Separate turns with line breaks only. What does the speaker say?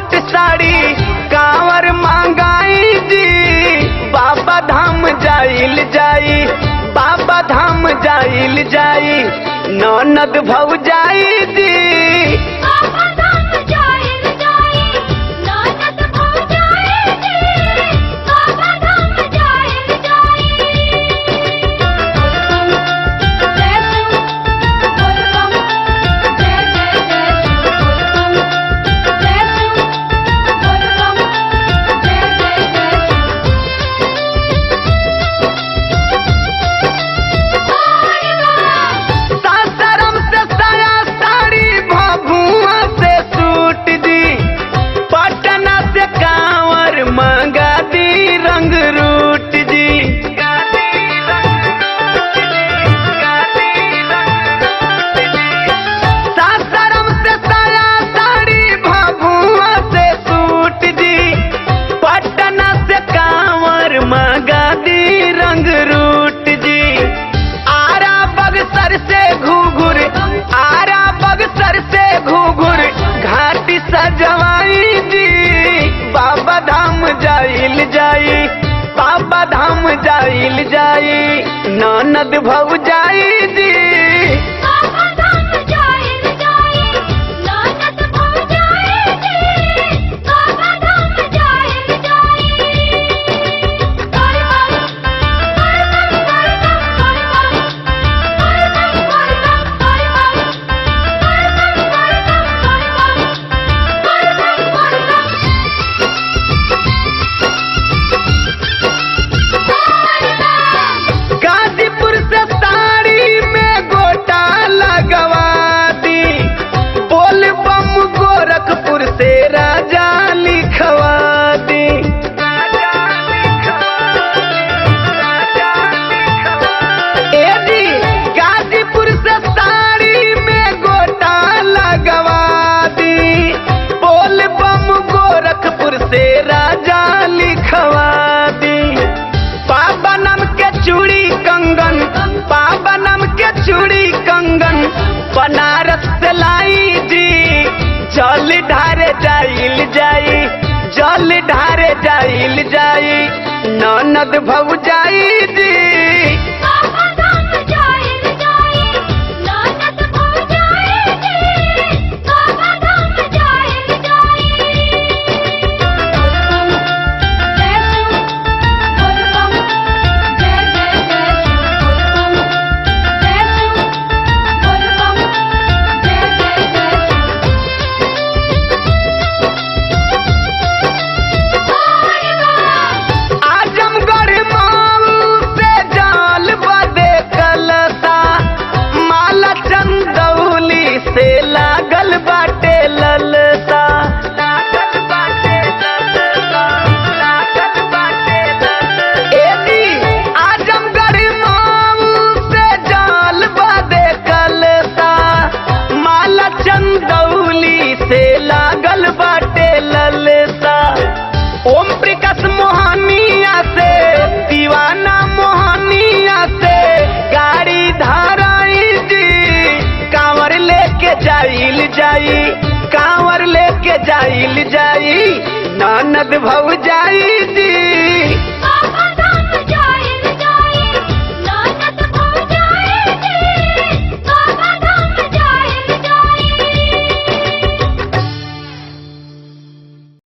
suit sari कांवर मांगाई जी बाबा धाम जाइल जाई बाबा धाम जाइल जाई ननद भौ जाई जी
बाबा धाम जाइल जाई ननद भौ जाई जी बाबा धाम जाइल जाई जय शिव बोल बम जय जय जय शिव बोल बम जय शिव बोल बम जय जय जय शिव
सासाराम से साया साड़ी भभुआ से सूट दी पटना से कांवर मंगा दी रंग रूट जी सासाराम से साया साड़ी भभुआ से सूट दी पटना से कांवर मंगा दी रंग रूट जी आरा बगसर से घूघुर आरा बगसर से घूघुर घाटी सजवाई जी बाबा धाम जाइल जाई बाबा धाम जाइल जाई ननद भौ जाई जी
बाबा धाम जाइल जाई ननद भौ जाई जी बाबा धाम जाइल जाई कर बम कर बम कर बम कर बम कर बम कर बम कर बम कर बम कर बम कर बम कर बम
गाजीपुर से साड़ी में गोटा लगवा दी बोल बम गोरखपुर से राजा लिखवा दी ए जी गाजीपुर से साड़ी में गोटा लगवा दी बोल बम गोरखपुर से राजा लिखवा दी पावनम के चूड़ी कंगन पावनम के चूड़ी कंगन बनारस से लाई जी जल ढारे जाइल जाई जल ढारे जाइल जाई ननद भौ जाई जी
बाबा धाम जाइल जाई ननद भौ जाई जी बाबा धाम जाइल जाई जय शिव बोल बम जय जय जय शिव बोल बम जय शिव बोल बम जय जय जय शिव
आजमगढ़ माऊ से जाल बदे कलसा माला चंदौली से लागल बाटे ललसा लागल बाटे ललसा लागल बाटे ललसा ए जी आजमगढ़ माऊ से जाल बदे कलसा माला चंदौली से लागल बाटे ललसा ओम प्रकाश मोहनिया से दीवाना मोहनिया से गाड़ी धाराई जी कांवर लेके जाइल जाई कांवर लेके जाइल जाई ननद भौ जाई जी